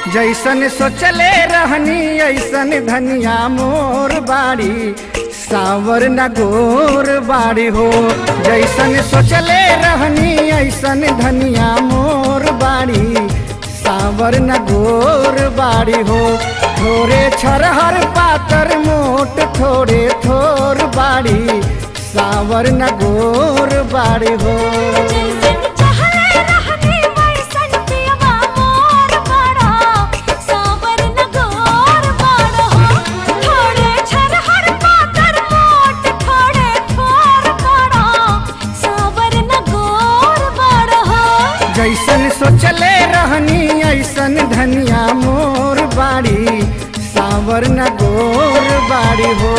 जैसन सोचले रहनी ऐसन धनिया मोर बाड़ी सावर न गोर बाड़ी हो जैसन सोचले रहनी ऐसन धनिया मोर बाड़ी सावर न गोर बाड़ी हो थोड़े छरहर पातर मोट थोड़े थोर बाड़ी सावर न गोर बाड़ी हो जैसन चाहले रहनी वैसन पियवा मोर बड़ा सावर न गोर बड़ा थोड़े छरहर पातर मोट थोड़े थोर बड़ा सावर न गोर बड़ा जैसन सोचले रहनी ऐसन धनिया मोर बाड़ी सावर न गोर बाड़ी हो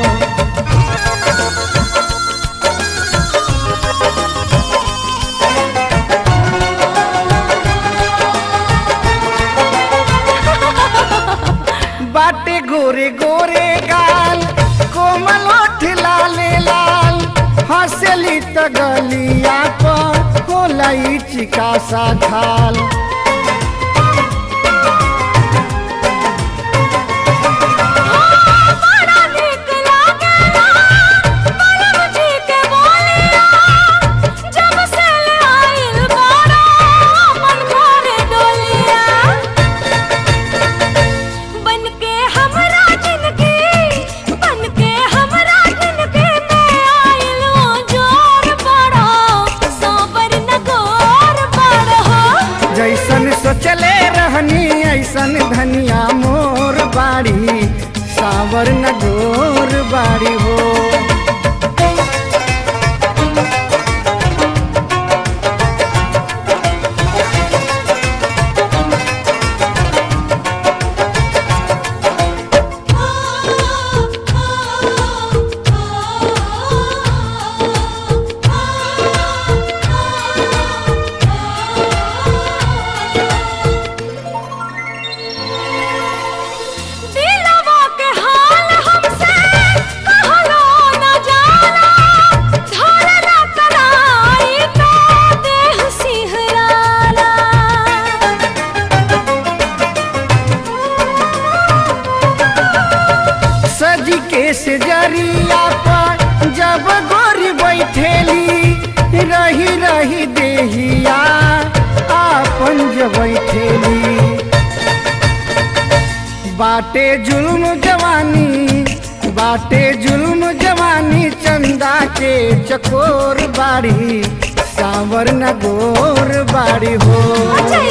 बाटे गोरे गोरे गाल कोमल ओठ लाले लाल हंसली त गलिया पर होला ई चिका सा खाल बड़ा नीक लागेला बड़ा मुझे के बोलिया जब से ले आइल बड़ा मन भरे डोलिया बन के हमरा जिंदगी बन के हमरा जिंदगी में आइल ओ जोर बड़ा साबर न गोर बड़ा जैसन सोचले रहनी ऐसन धनिया मोर बाड़ी सावर न गोर बाड़ी हो दिलवा के हाल हमसे कहलो न जाला धरला कराई तो देह सिहराला सजी के से जरिया पर जब गोरी बैठेली रही रही देहिया आपन जब बैठेली बाटे जुल्म जवानी बाटे जुल्म जवानी चंदा के चकोर बाड़ी सावर न गोर बाड़ी हो जय